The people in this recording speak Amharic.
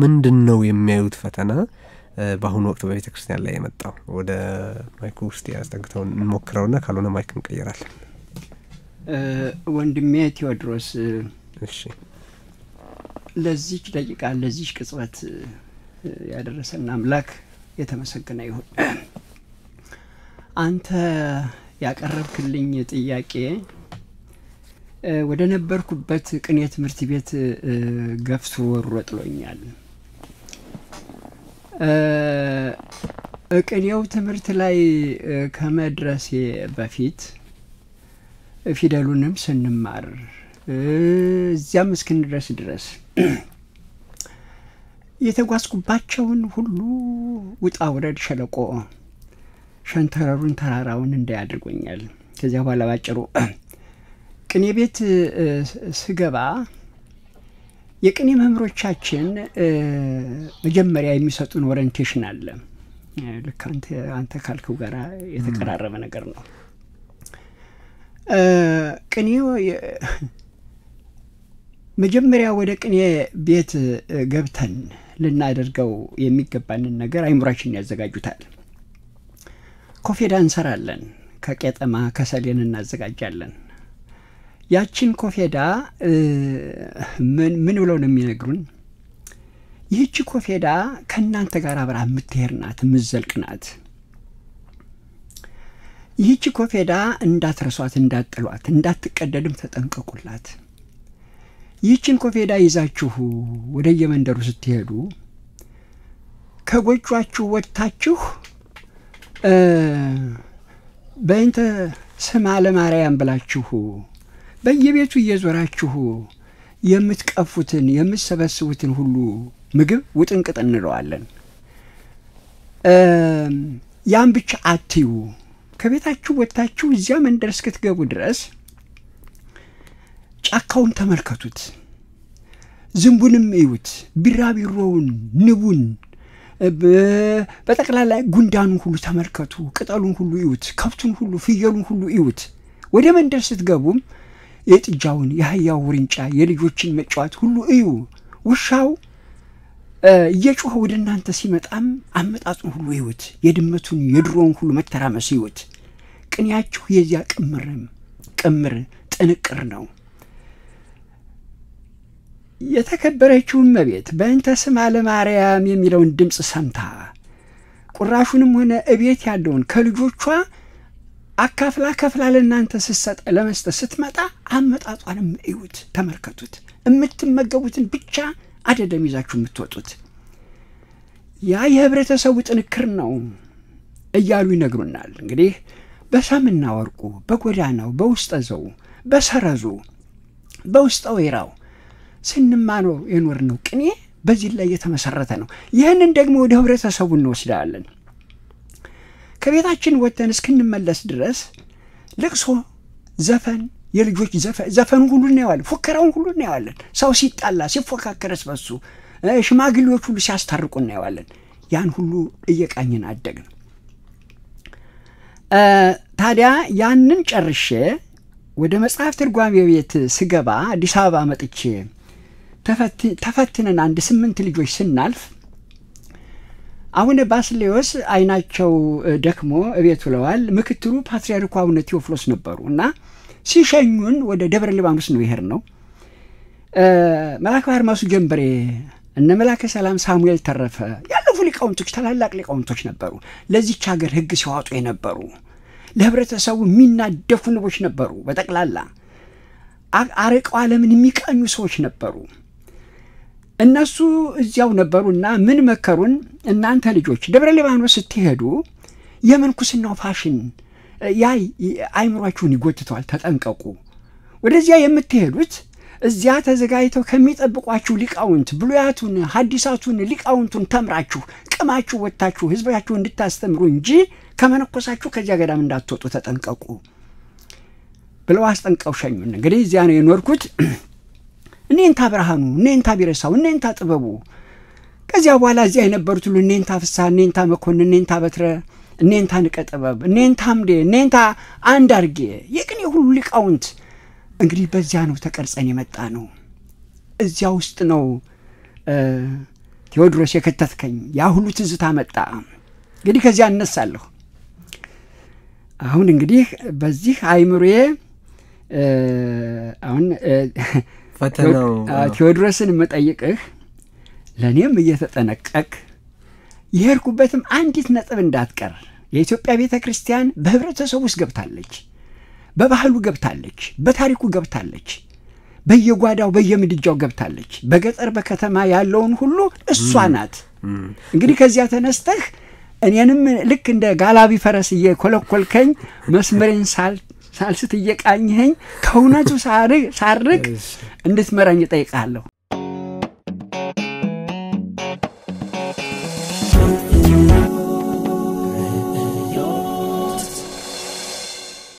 ምንድን ነው የሚያዩት ፈተና በአሁኑ ወቅት በቤተ ክርስቲያን ላይ የመጣው? ወደ ማይኩ ውስጥ ያስጠግተውን እንሞክረውና ካልሆነ ማይክ እንቀይራለን። ወንድሜ ቴዎድሮስ እሺ ለዚች ደቂቃ ለዚች ቅጽበት ያደረሰን አምላክ የተመሰገነ ይሁን። አንተ ያቀረብክልኝ ጥያቄ ወደ ነበርኩበት ቅኔ ትምህርት ቤት ገፍቶ ወሮ ጥሎኛል። ቅኔው ትምህርት ላይ ከመድረሴ በፊት ፊደሉንም ስንማር እዚያም እስክንድረስ ድረስ የተጓዝኩባቸውን ሁሉ ውጣ ውረድ፣ ሸለቆ፣ ሸንተረሩን፣ ተራራውን እንዳይ አድርጎኛል። ከዚያ በኋላ ባጭሩ ቅኔ ቤት ስገባ የቅኔ መምህሮቻችን መጀመሪያ የሚሰጡን ኦሪንቴሽን አለ። ልክ አንተ ካልከው ጋር የተቀራረበ ነገር ነው። ቅኔ መጀመሪያ ወደ ቅኔ ቤት ገብተን ልናደርገው የሚገባንን ነገር አይምሯችን ያዘጋጁታል። ኮፌዳ እንሰራለን። ከቄጠማ ከሰሌን እናዘጋጃለን። ያችን ኮፌዳ ምን ምን ብለው ነው የሚነግሩን? ይህቺ ኮፌዳ ከእናንተ ጋር አብራ የምትሄድ ናት፣ የምትዘልቅ ናት። ይህቺ ኮፌዳ እንዳትረሷት፣ እንዳትጥሏት፣ እንዳትቀደድም ተጠንቀቁላት። ይህችን ኮፌዳ ይዛችሁ ወደ የመንደሩ ስትሄዱ ከጎጇችሁ ወጥታችሁ በእንተ ስማ ለማርያም ብላችሁ በየቤቱ እየዞራችሁ የምትቀፉትን የምትሰበስቡትን ሁሉ ምግብ ውጥንቅጥ እንለዋለን። ያን ብቻ አትዩ። ከቤታችሁ ወጥታችሁ እዚያ መንደር እስክትገቡ ድረስ ጫካውን ተመልከቱት፣ ዝንቡንም እዩት፣ ቢራቢሮውን፣ ንቡን፣ በጠቅላላ ጉንዳኑን ሁሉ ተመልከቱ፣ ቅጠሉን ሁሉ እዩት፣ ከብቱን ሁሉ ፍየሉን ሁሉ እዩት። ወደ መንደር ስትገቡም የጥጃውን፣ የአህያው ውርንጫ፣ የልጆችን መጫወት ሁሉ እዩ። ውሻው እየጮኸ ወደ እናንተ ሲመጣም አመጣጡን ሁሉ እዩት። የድመቱን የድሮውን ሁሉ መተራመስ እዩት። ቅኔያችሁ የዚያ ቅምርም ቅምር ጥንቅር ነው። የተከበረችው እመቤት በእንተ ስማ ለማርያም የሚለውን ድምፅ ሰምታ ቁራሹንም ሆነ እቤት ያለውን ከልጆቿ አካፍላ ከፍላ ለእናንተ ስትሰጥ ለመስጠት ስትመጣ አመጣጧንም እዩት፣ ተመልከቱት። የምትመገቡትን ብቻ አደለም ይዛችሁ የምትወጡት። ያ የህብረተሰቡ ጥንክር ነው እያሉ ይነግሩናል። እንግዲህ በሰምና ወርቁ፣ በጎዳናው፣ በውስጠ ዘው፣ በሰረዙ፣ በውስጠ ወይራው ስንማነው የኖርነው ቅኔ በዚህ ላይ የተመሰረተ ነው። ይህንን ደግሞ ወደ ህብረተሰቡ እንወስዳለን። ከቤታችን ወጥተን እስክንመለስ ድረስ ልቅሶ፣ ዘፈን፣ የልጆች ዘፈኑ ሁሉ እናየዋለን። ፉከራውን ሁሉ እናየዋለን። ሰው ሲጣላ ሲፎካከረስ በሱ ሽማግሌዎች ሁሉ ሲያስታርቁ እናየዋለን። ያን ሁሉ እየቃኝን አደግን። ታዲያ ያንን ጨርሼ ወደ መጽሐፍ ትርጓሜ ቤት ስገባ አዲስ አበባ መጥቼ ተፈትነን አንድ ስምንት ልጆች ስናልፍ አቡነ ባስሌዎስ አይናቸው ደክሞ እቤት ውለዋል። ምክትሉ ፓትርያርኩ አቡነ ቴዎፍሎስ ነበሩ እና ሲሸኙን ወደ ደብረ ሊባኖስ ነው ይሄር ነው። መልአከ አድማሱ ጀንበሬ፣ እነ መላከ ሰላም ሳሙኤል ተረፈ ያለፉ ሊቃውንቶች፣ ታላላቅ ሊቃውንቶች ነበሩ። ለዚች ሀገር ሕግ ሲዋጡ የነበሩ ለህብረተሰቡ የሚናደፉ ንቦች ነበሩ። በጠቅላላ አርቀው ዓለምን የሚቃኙ ሰዎች ነበሩ። እነሱ እዚያው ነበሩና ምን መከሩን፣ እናንተ ልጆች ደብረ ሊባኖስ ስትሄዱ የምንኩስናው ፋሽን ያ አይምሯችሁን ይጎትተዋል፣ ተጠንቀቁ። ወደዚያ የምትሄዱት እዚያ ተዘጋጅተው ከሚጠብቋችሁ ሊቃውንት ብሉያቱን፣ ሐዲሳቱን፣ ሊቃውንቱን ተምራችሁ ቅማችሁ ወጥታችሁ ህዝባችሁ እንድታስተምሩ እንጂ ከመነኮሳችሁ ከዚያ ገዳም እንዳትወጡ ተጠንቀቁ ብለው አስጠንቀው ሸኙን። እንግዲህ እዚያ ነው የኖርኩት። እኔንታ ብርሃኑ፣ እኔንታ ቢረሳው፣ እኔንታ ጥበቡ። ከዚያ በኋላ እዚያ የነበሩት ሁሉ እኔንታ ፍስሐ፣ እኔንታ መኮንን፣ እኔንታ በትረ፣ እኔንታ ንቀ ጥበብ፣ እኔንታ አምዴ፣ እኔንታ አንድ አርጌ የቅኔ ሁሉ ሊቃውንት እንግዲህ በዚያ ነው ተቀርጸን የመጣ ነው። እዚያ ውስጥ ነው ቴዎድሮስ የከተትከኝ ያ ሁሉ ትዝታ መጣ። እንግዲህ ከዚያ እነሳለሁ። አሁን እንግዲህ በዚህ አይምሮዬ አሁን ፈተናው ቴዎድሮስን የምጠይቅህ ለእኔም እየተጠነቀቅ የሄድኩበትም አንዲት ነጥብ እንዳትቀር። የኢትዮጵያ ቤተ ክርስቲያን በህብረተሰቡ ውስጥ ገብታለች፣ በባህሉ ገብታለች፣ በታሪኩ ገብታለች፣ በየጓዳው በየምድጃው ገብታለች። በገጠር በከተማ ያለውን ሁሉ እሷ ናት። እንግዲህ ከዚያ ተነስተህ እኔንም ልክ እንደ ጋላቢ ፈረስ እየኮለኮልከኝ መስመሬን ሳልስት እየቃኝኸኝ ከእውነቱ ሳርቅ እንድትመራኝ እጠይቅሃለሁ።